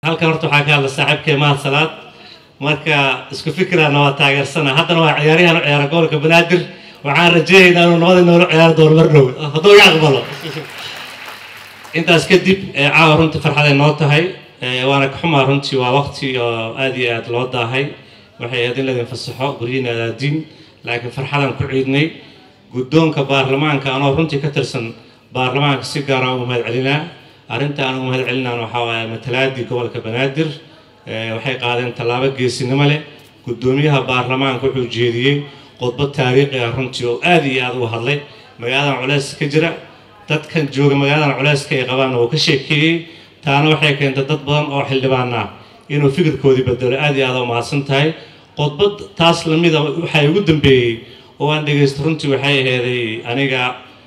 halkan horta waxaa ka hadla saaxiibkee mahad salaad marka isku fikiraana waa taageersana haddana waa ciyaaryahan u ciyaara gobolka banaadir waxaan rajeynaynaa inuu nabada noola ciyaari doono mar dhow hadduu iga aqbalo intaas kadib caawa runtii farxaday noo tahay waana ka xumaa runtii waa waqti oo aad iyo aad loo daahay waxay ahayd in laydin fasaxo guryihiina adaadiin laakiin farxadan ku ciidnay guddoonka baarlamaanka anoo runtii ka tirsan baarlamaanka si gaara ugu mahad celinaa arrinta aan ugu mahad celinaan waxaa waaye matalaadii gobolka banaadir waxay qaadeen tallaabo geesinimo leh guddoomiyaha baarlamaanka wuxuu jeediyey khudbad taariikhi ah runtii oo aad iyo aad uga hadlay magaaladan culeys ka jira dadkan jooga magaaladan culeyska ay qabaanna uu ka sheekeeyey taana waxay keentay dad badan oo xildhibaan ah inuu fikirkoodii bedelo aad iyo aad u mahadsan tahay khudbad taas lamida waxaa ugu dambeeyey oo aan dhegaysta runtii waxay aheeday aniga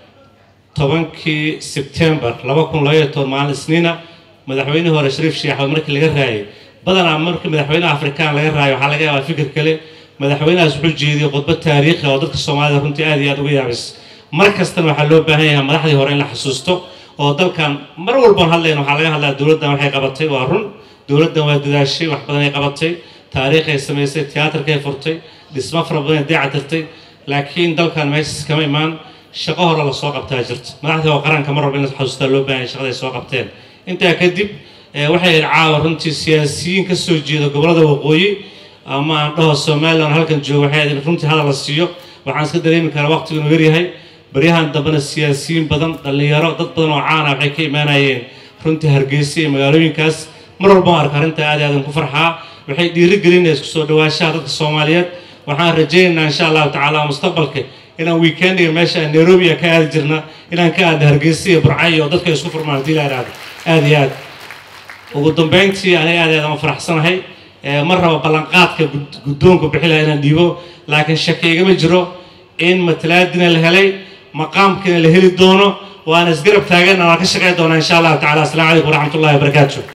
tobankii sebtembar laba kun labaiyo toban maalin isniina madaxweynihii hore shariif sheekh axmed markii laga raayay badanaa markii madaxweynaha afrikaan laga raayo waxaa laga yaabaa fikir kale madaxweynahaas wuxuu jeediyey khudbad taariikhi oo dadka soomaalida runtii aad iyo aad uga yaabis mar kastana waxaa loo baahan yahay madaxdii hore in la xasuusto oo dalkan mar walboon hadlayna waxaa laga hadlaa dowladdan waxay qabatay waa run dowladdan waa dadaashay wax badan ay qabatay taariikhay samaysay tiyaatarkay furtay dhismo fara badan ay deecatirtay laakiin dalkan meeshas kama imaan shaqo hore lasoo qabtaa jirta madaxdii oo qaranka mar walba in la xasuustaa loo baahan yahay shaqaday soo qabteen intaa kadib waxay ahayd caawa runtii siyaasiyiin ka soo jeeda gobollada waqooyi ama aan dhaho somalilan halkan joogo waxay ahayd in runtii hadal la siiyo waxaan iska dareemi karaa waqtigu inuu yaryahay baryahan dambena siyaasiyiin badan dhallinyaro dad badan oo caana waxay ka imaanayeen runtii hargeysa iyo magaalooyinkaas mar walba arka arrinta aad aadan ku farxaa waxay dhiirigelinaya isku soo dhawaashaha dadka soomaaliyeed waxaan rajaynaynaa insha allahu tacaala mustaqbalka inaan weekendiga meesha nairobi ka aadi jirna inaan ka aadna hargeysa iyo burcayo oo dadka isku furmaan hadii la idhaahdo aad iyo aad ugu dambeyntii aniga aad aadaan u faraxsanahay mar raba ballanqaadka guddoonku bixi laha inaan dhiibo laakiin shaki igama jiro in matalaadina la helay maqaamkiina la heli doono waana isgarab taagan waan ka shaqeyn doonaa insha allahu tacala asalaamu calaykum waraxmat ullahi wabarakaatu